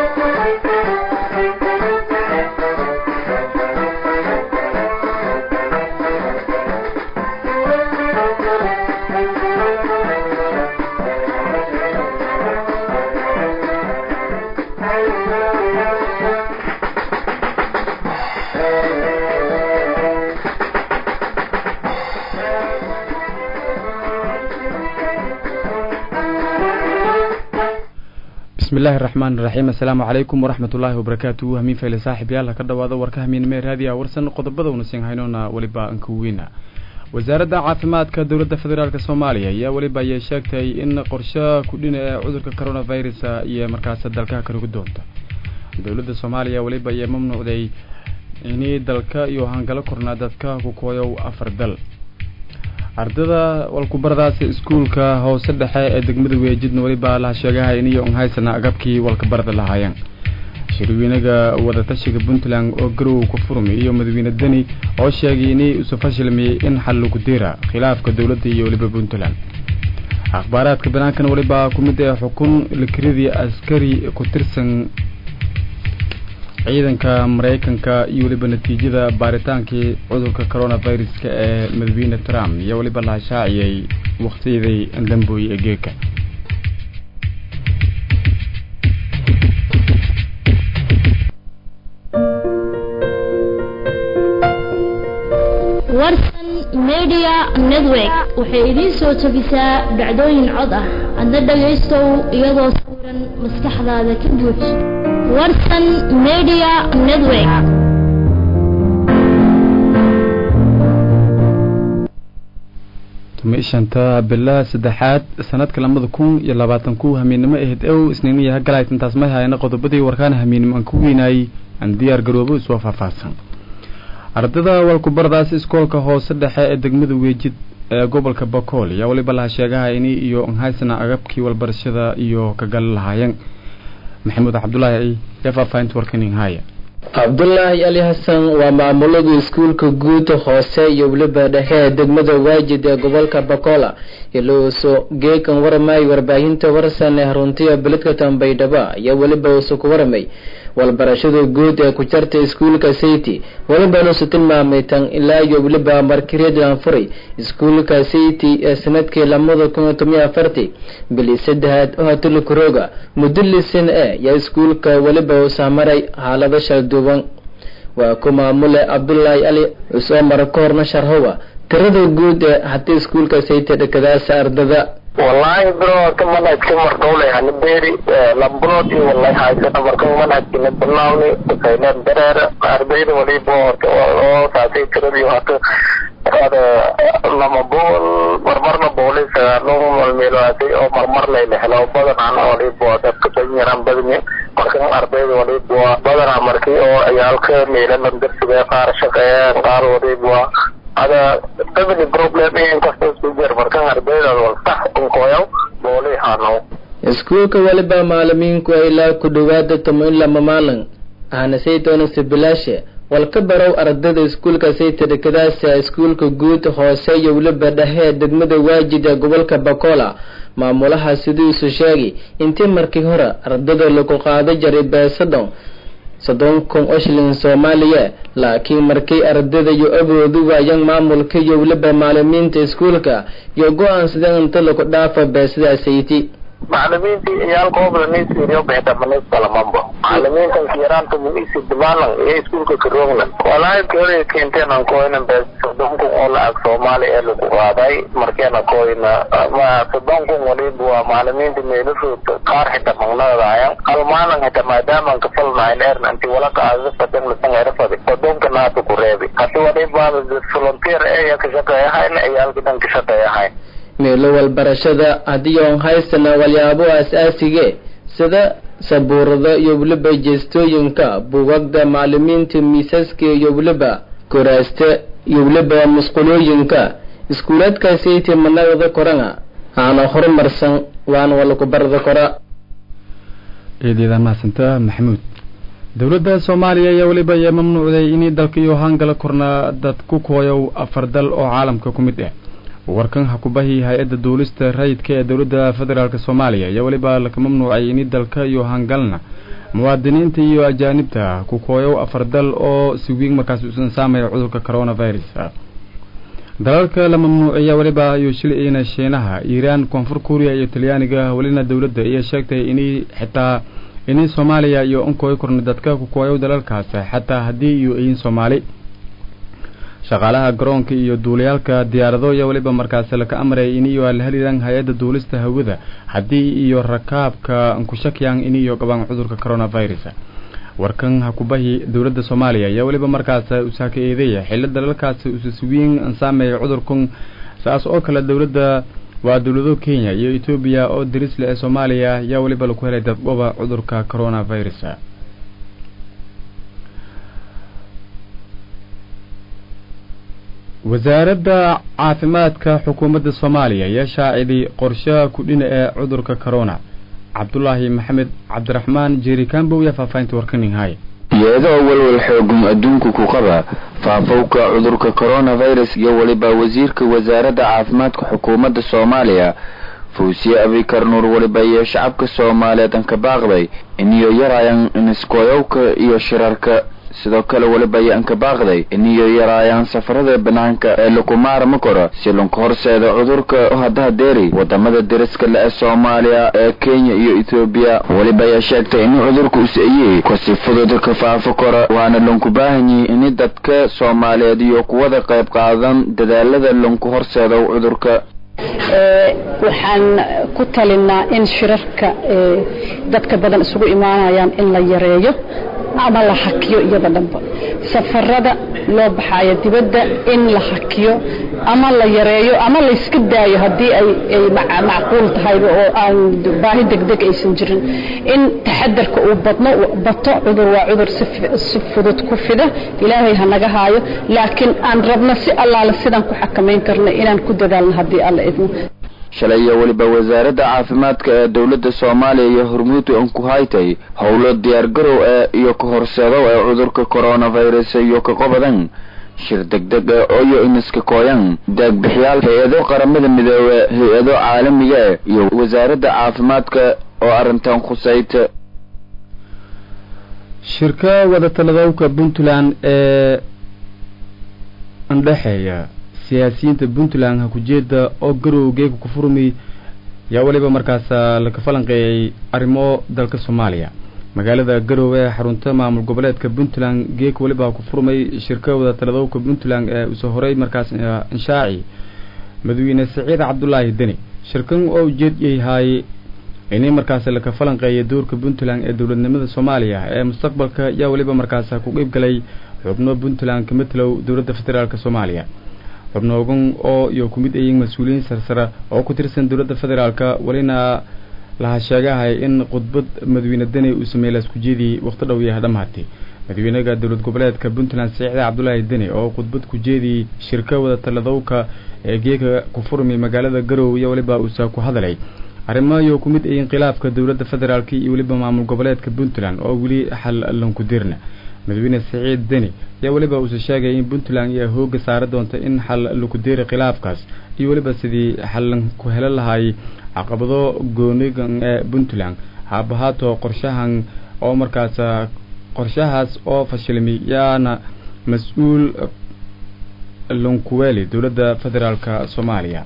bismillahi raxmaan iraxiim assalaamu calaykum waraxmat ullaahi wabarakaatuhu hamiin fayle saaxib yaal ka dhawaada warka hamiinime raadiya warsan qodobada una siin haynona weliba ankuweyna wasaaradda caafimaadka dowladda federaalk soomaaliya ayaa weliba ayay sheegtay in qorshe kudhina ee cudurka coronavirus iyo markaas dalka karugi doonta dowladda soomaaliya weliba ayay mamnuucday inay dalka iyo hangalo kornaa dadka ku kooyow afar dal ardada walkubaradaas iskuulka hoose dhexe ee degmada weejidna weliba la sheegaha iniyo unhaysana agabkii walkabarada lahaayeen shirweynaga wadatashiga puntland oo garow ku furmay iyo madaxweyne deni oo sheegay inay isu fashilmiyey in xal lagu diira khilaafka dowladda iyo weliba puntland akhbaaraadka banaankana weliba ku mid ee xukun likiradii askari ku tirsan ciidanka maraykanka iyo weliba natiijada baaritaankii cudurka coronaviruska ee madaxweyne trump iyo weliba la hashaaciyay waktiyadii dambooye ee geeka warsan media network waxay idiin soo jebisaa dhacdooyin cod ah adna dhagaystow iyadoo sawiran maskaxdaada ka buuj warsan media network shanta bila saddexaad sanadka lamada kun iyo labaatan ku hamiennimo ahayd ow isniiniya hagalayt intaas may hayna qodobadii warkaan hamiennimo aan ku weynaayey aan diyaar garoobo isoo faahfaahsan ardada walkubaradaas iskoolka hoose dhexe ee degmada weejid ee gobolka bakool ayaa weliba laha sheegaha ini iyo anhaysana agabkii walbarashada iyo kagali lahaayeen maxamuud cabdulaahi ee faahfaahinta warkaning haya cabdulaahi ali xasan waa maamulada iskuulka guud hoose iyo weliba dhexe ee degmada waajid ee gobolka bakola ilauso geekan waramay warbaahinta warsan ee haruntiya beledka tambaydhaba iyo weliba usu ku waramay walbarashada guud ee ku jarta iskuulka city welibanusu tilmaamay tan ilaa iyo weliba markireedlan furay iskuulka city ee sanadkii lamada kun iyo toban iyo afartii bili saddexaad oo hatilikurooga muddo lisan e yaa iskuulka weliba usamaray xaalado shalduuban waa ku maamule cabdulaahi ali usoo mara ka horna sharhowa tirada guud ee hata iskuulka city dhakadaasa ardada wallahi bro ka manhajka mardhowlay hani beeri lambulood iyo wallahi haysana marka manhajkina bilawni usayneed dareera ardayda waliba oo saasay tiradii hata ada lama bool marmarna booli sagaalo malmeeloaasay oo marmar layla helo badanana waliba dadka danyaraan badanya marka ardayda waliba badanaa markii oo ciyaalka meelalan darsiga qaar shaqeeyaan qaar waliba ada family problem inkasta isku jir markan ardayda wal sax unkoyaw booli hano iskuulka weliba maalimiinku ilaa ku dhawaada tomo in lama maalin ahna saytoona sibilaashe walka barow ardada iskuulka sayta dhakadaasa iskuulka guud hoose iyo weliba dhexe ee degmada waajid ee gobolka bakola maamulaha sidiisu sheegay intii markii hore ardada lagu qaado jaray beesadon soddon kun oo shilin soomaaliya laakiin markii ardada iyo awoodu waayaan maamulka iyo weliba maalimiinta iskuulka iyo go-aansadeen inta lagu dhaafa beesada sayti macalimiintii ciyaalka oo badan isiriyo beeta manis kalamambo macalimiintan kiyaraanta muisi dimaalan iyo iskuulka karooglan walaahi kale keenteen aan kooyna bees soddon kun oo lacag soomaali ee lagu qaaday markeena kooyna ma soddon kun waliba waa macalimiinta meelashood qaar xita magnadaayan hal maalin xita maadaamaan kafalnahayn eerna inti walaka aadafadan lasan erafadi soddonka naata ku reebi hadi waliba volunteer eya ka shaqeeyahayn ciyaalka dhan ka shaqeeyahayn meelo walbarashada haddii oon haysana walyaabo aas-aasigee sida sabuurada iyo weliba jeestooyinka buugagda macalimiinta miisaska iyo weliba koraaste iyo weliba musqulooyinka iskuulaadkaasaytii managada korana aana horumarsan waana walaku barada kora eedeedaan mahadsanta maxamuud dowladda soomaaliya ayaa weliba ayaa mamnuucday inay dalka iyo hangala kornaa dad ku kooyow afar dal oo caalamka ku mid ah warkan hakubahi hay-adda duulista rayidka ee dowladda federaalk soomaaliya ayaa weliba laka mamnuucay ini dalka iyo hangalna muwaadiniinta iyo ajaanibta ku kooyow afar dal oo si weyn markaas usan saamaya cudurka coronavirus dalalka la mamnuuciya weliba ayuu shilayna shiinaha iiraan koonfur kuuriya iyo talyaaniga welina dowladda iyo sheegtay inay xitaa inay soomaaliya iyo unkooy korna dadka ku kooyow dalalkaas xataa haddii iyo ayin soomaali shaqaalaha garoonka iyo duulayaalka diyaarado iyo weliba markaasi laka amray iniyo la helidan hay-adda duulista hawada haddii iyo rakaabka ankushakyan iniyo qabaan cudurka coronavirus warkan hakubahi dowladda soomaaliya ayaa weliba markaas usaaka eedeeya xillo dalalkaasi usaswiin saameeya cudurkan saas oo kale dowladda waa dowlado kenya iyo etoobiya oo darisle ee soomaaliya ayaa weliba laku helay dadgoba cudurka coronavirus wasaaradda caafimaadka xukuumadda soomaaliya ayaa shaaciday qorshaha kudhina ee cudurka corona cabdulaahi maxamed cabdiraxmaan jeeri kambow yaa faahfaahinta warkaninhay iyadoo walwal xoogun adduunku ku qaba faafowka cudurka coronavirus iyo weliba wasiirka wasaaradda caafimaadka xukuumadda soomaaliya fawsiye abikar nuur weliba iyo shacabka soomaaliyeed an ka baaqday iniyo yaraayan iniskoyowka iyo shirarka sidoo kale weliba ayaan ka baaqday iniyo yaraayaan safarada banaanka ee lakumaarma koro si lunka horseeda cudurka haddaha deeri wadamada deriska le ee soomaaliya ee kenya iyo etoobiya weliba ayaa sheegtay in cudurka us-ayey kasi fudud ka faafo kora waana lunku baahanyihi ini dadka soomaaliyeed iyo kuwada qayb qaadan dadaalada lunku horseeda cudurka waxaan ku talinaa in shirarka dadka badan isugu imaanayaan in la yareeyo ama la hakiyo iyada dhanba safarada loo baxaayo dibadda in la hakiyo ama la yareeyo ama layska daayo haddii ay macquul tahayba oo aan baahi degdeg aysan jirin in taxadarka uu badno bato cudur waa cudur si fudud ku fida ilaahay ha naga haayo laakiin aan rabno si allaale sidaan ku xakamayn karno inaan ku dadaalno haddii alla idmo shalay iyo weliba wasaaradda caafimaadka ee dowladda soomaaliya iyo hormuudka unku haytay howlo diyaargarow ee iyo ka horseedow ee cudurka coronavirus iyo ka qobadan shir degdeg ee oyo iniska kooyan daagbixiyaal hay-ado qaramada midoobe hay-ado caalamiga eh iyo wasaaradda caafimaadka oo arrintan khusayta shirka wadatalladowka puntland ee andhexeeya siyaasiyiinta puntland hakujeeda oo garowgeega ku furmi yaa weliba markaas laka falanqeeyay arrimo dalka soomaaliya magaalada garowe ee xarunta maamul goboleedka puntland geeg weliba ku furmay shirka wadatalladowka puntland ee usoo horay markaas inshaaci madaxweyne saciid cabdulaahi deni shirkan oo ujeed yahay inay markaas laka falanqeeya doorka puntland ee dowladnimada soomaaliya ee mustaqbalka yaa weliba markaas ku qeyb galay xubno puntland ka matalow dowladda federaalk soomaaliya xubnoogan oo iyo ku mid ayiin mas-uuliyiin sarsare oo ku tirsan dowladda federaalka welina laha sheegahay in khudbad madaxweyne deni uu sameeyey laisku jeediyey waqti dhow yaha dhammaatay madaxweynaha dowlad goboleedka puntland saciide cabdulaahi deni oo khudbad ku jeediyey shirka wadatalladowka ee geega ku furmay magaalada garowe iyo weliba uusa ku hadalay arrimo iyo ku mid ayiin khilaafka dowladda federaalk iyo weliba maamul goboleedka puntland oo weli xal lanku dirna madaxweyne saciid deni ayaa weliba uuse sheegay in puntland iyo hooga saari doonta in xal laku deeri khilaafkaas iyo weliba sidii xallan ku helan lahay caqabado goonigan ee puntland haabahaato qorshahan oo markaas qorshahaas oo fashilmay yaana mas-uul lunkuweli dowladda federaalk soomaaliya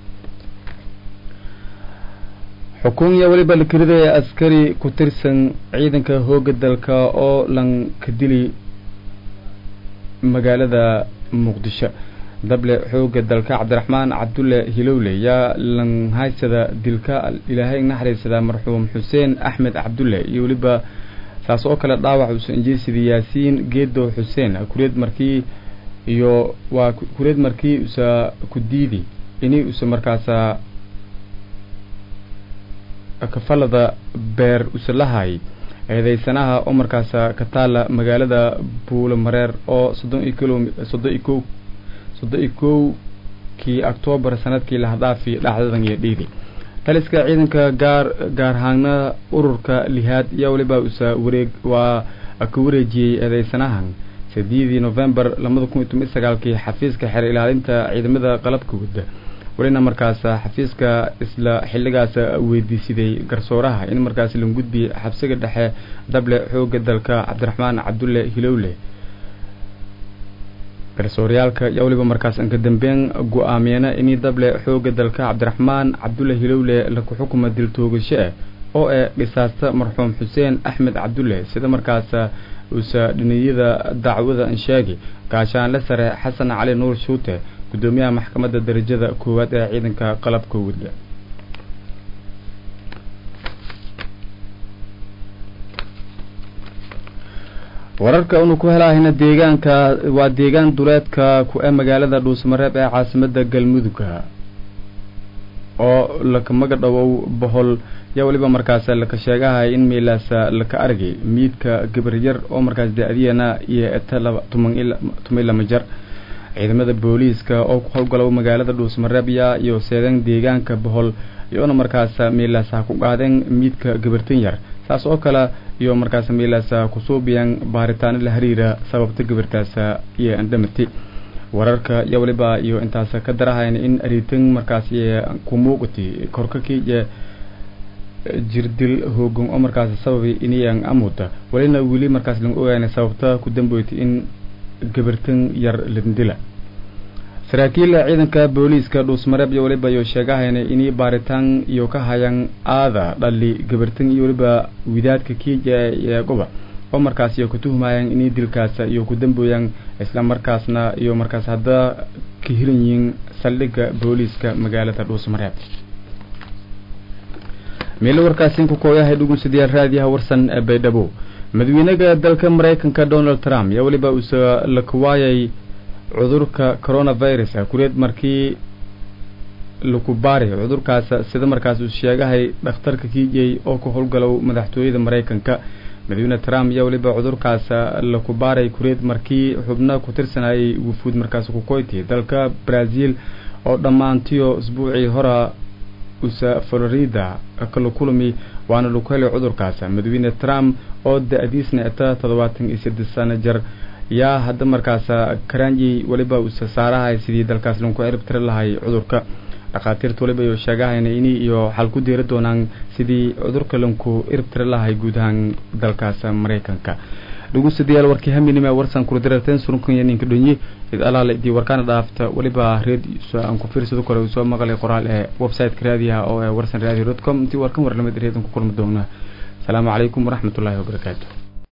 xukun iyo weliba lakiridaya askari ku tirsan ciidanka hooga dalka oo lan ka dili magaalada muqdisho dable xooga dalka cabdiraxmaan cabdulle hilowle yaa lan haysada dilka ilaahay naxariisada marxuum xuseen axmed cabdulle iyo weliba saas oo kale dhaawac uusan injeysida yaasiin geedo xuseen kureed markii iyo waa kureed markii usa ku diidi ini usa markaasa kafalada beer usalahay eedeysanaha oo markaasa ka taala magaalada buulo mareer oo soddon iyo kilo soddon iyo kow soddon iyo kow kii octoobar sanadkii lahadhaafi dhacdadan iyo dhiidi taliska ciidanka gaar gaar ahaana ururka lihaad ayaa weliba usa wareeg waa ka wareejiyey eedeysanahan sideedii novembar labada kun iyo toban iyo sagaalkii xafiiska xeer ilaalinta ciidamada qalabka wadda welina markaas xafiiska isla xilligaas weydiisiday garsooraha in markaas la gudbi xabsiga dhexe dable xooga dalka cabdiraxmaan cabdulle hilowle garsooryaalka yaa weliba markaas anka dambeyn go-aamiyana inii dable xooga dalka cabdiraxmaan cabdulle hilowle laku xukuma dil toogasho ah oo ee dhisaasta marxuum xuseen axmed cabdulle sida markaas uusa dhiniyada dacwada anshaagi gaashaanle sare xasan cali nuur shuute gudoomiyaha maxkamadda darajada koowaad ee ciidanka qalabka weliga wararka unu ku helaahayna deegaanka waa deegaan duleedka ku ee magaalada dhuusmareeb ee caasimada galmudugga oo laka maga dhawow bohol yaa weliba markaas laka sheegahay in meelaas laka argay miidka gabaryar oo markaas da-diyana iyo eta laba tuman tuma lama jar ciidamada booliiska oo ku howgalow magaalada dhuusmareebya iyo seedan deegaanka bohol iyoona markaas meelaas ha ku qaadeen miidka gabartan yar saas oo kale iyo markaas meelaas kusuubiyaan baaritaano la hariira sababta gabartaas iyo andhamati wararka iyo waliba iyo intaas ka darahayn in aritan markaas ku muuqati korkakii iyo jirdil hoogan oo markaas sababay inayaan amuda walina weli markaas laga ogaana sababta ku dambeyti in gabartan yar lindila saraakiil ciidanka booliiska dhuusmareeb iyo waliba iyo sheegahayna inay baaritaan iyo ka hayaan aada dhali gabartan iyo waliba widaadka kiija ee goba oo markaas iyo ku tuhmayaan inay dilkaas iyo ku dambooyaan isla markaasna iyo markaas hadda ka hilan yihiin saldhigga booliiska magaalada dhuusmareeb meelo warkaasi ku kooyahay dhugunsidayaal raadiyaha warsan ee baydhabo madaxweynaha dalka maraykanka donald trump yaa weliba uusa la kuwaayay cudurka coronavirus kureed markii laku baari cudurkaas sida markaas uu sheegahay dhakhtarka kiijey oo ku howlgalow madaxtooyada maraykanka madaxweyne trump yaa weliba cudurkaas laku baaray kureed markii xubno ku tirsanayay wufuud markaas kukoyti dalka brazil oo dhammaantiyo isbuucii hora usa florida kala kulmi waana lagu helay cudurkaas madaxweyne trump oo da-diisna eta toddobaatan iyo saddex sano jar yaa hadda markaas karanji weliba usa saarahay sidii dalkaas lagu ciribtiri lahay cudurka dhakhaatiirta waliba iyo sheegahayna ini iyo xal ku deeri doonaan sidii cudurka lanku iribtiri lahay guud ahaan dalkaas maraykanka dhegeystayaal warkii haminima warsan kula dirarteen surunkan ninka dhonyi id alaale idii warkaana dhaafta waliba reed aan ku fiirsado kale soo maqlay qoraal ee website-ka raadiyaha oo ee warsan radio com intii warkan warlamid reedan ku kulmi doonaa asalaamu calaykum waraxmatullaahi wabarakaatu